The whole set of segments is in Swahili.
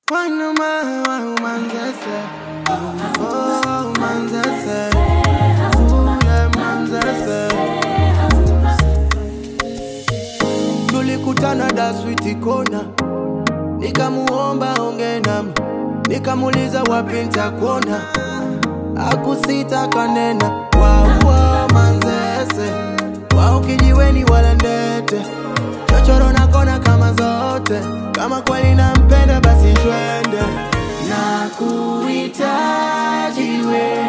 Quando mai umanzese Oh umanzese Ule manzese Tulikutana da switi kona Nikamuomba onge nami Nikamuliza wapi nitakuona Akusita kanena Waua manzese Wao kijiweni wala ndete chochoro na kona kama zote kama kweli nampenda basi twende na kuhitaji we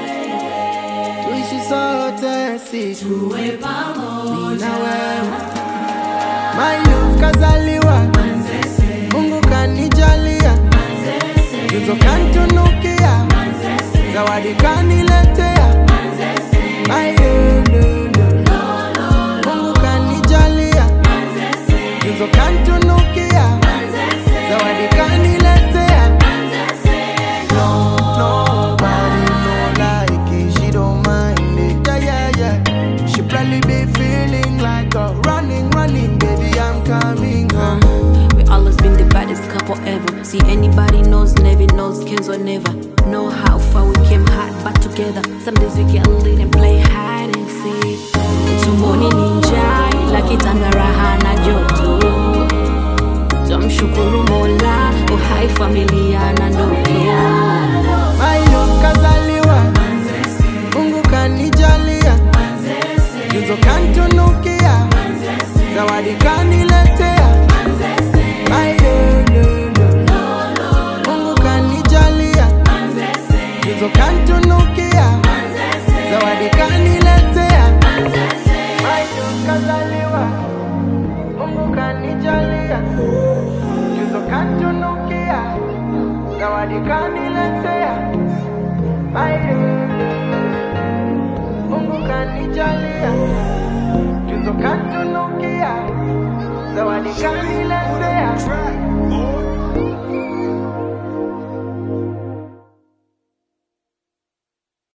tuishi sote si tuwe pamoja na wewe my love kazaliwa Manzese, Mungu kanijalia Manzese, tuzo kantunukia Manzese, zawadi kaniletea Manzese, my lulu Mungu kanijalia Manzese, tuzo kantunukia Manzese, zawadi kaniletea Manzese, No, nobody no like it. She don't mind it. Yeah, yeah, yeah. She probably be feeling like a running, running, baby. I'm coming home. We always been the baddest couple ever. See anybody knows, never knows, Kenzo never. Know how far we came hard, but together. Some days we get lit and play hide and seek. Tumboni ninja, ila kitanga raha na joto. Tumshukuru Mola, uhai familia na ndoto. My love kazaliwa, Mungu kanijalia, Manzese, tuzo kantunukia, zawadi kaniletea. My lulu, Mungu kanijalia, tuzo kantunukia, zawadi kaniletea. My love kazaliwa, Mungu kanijalia, tuzo kantunukia, zawadi kaniletea. My lulu, Mungu kanijalia, tuzo kantunukia, zawadi kaniletea.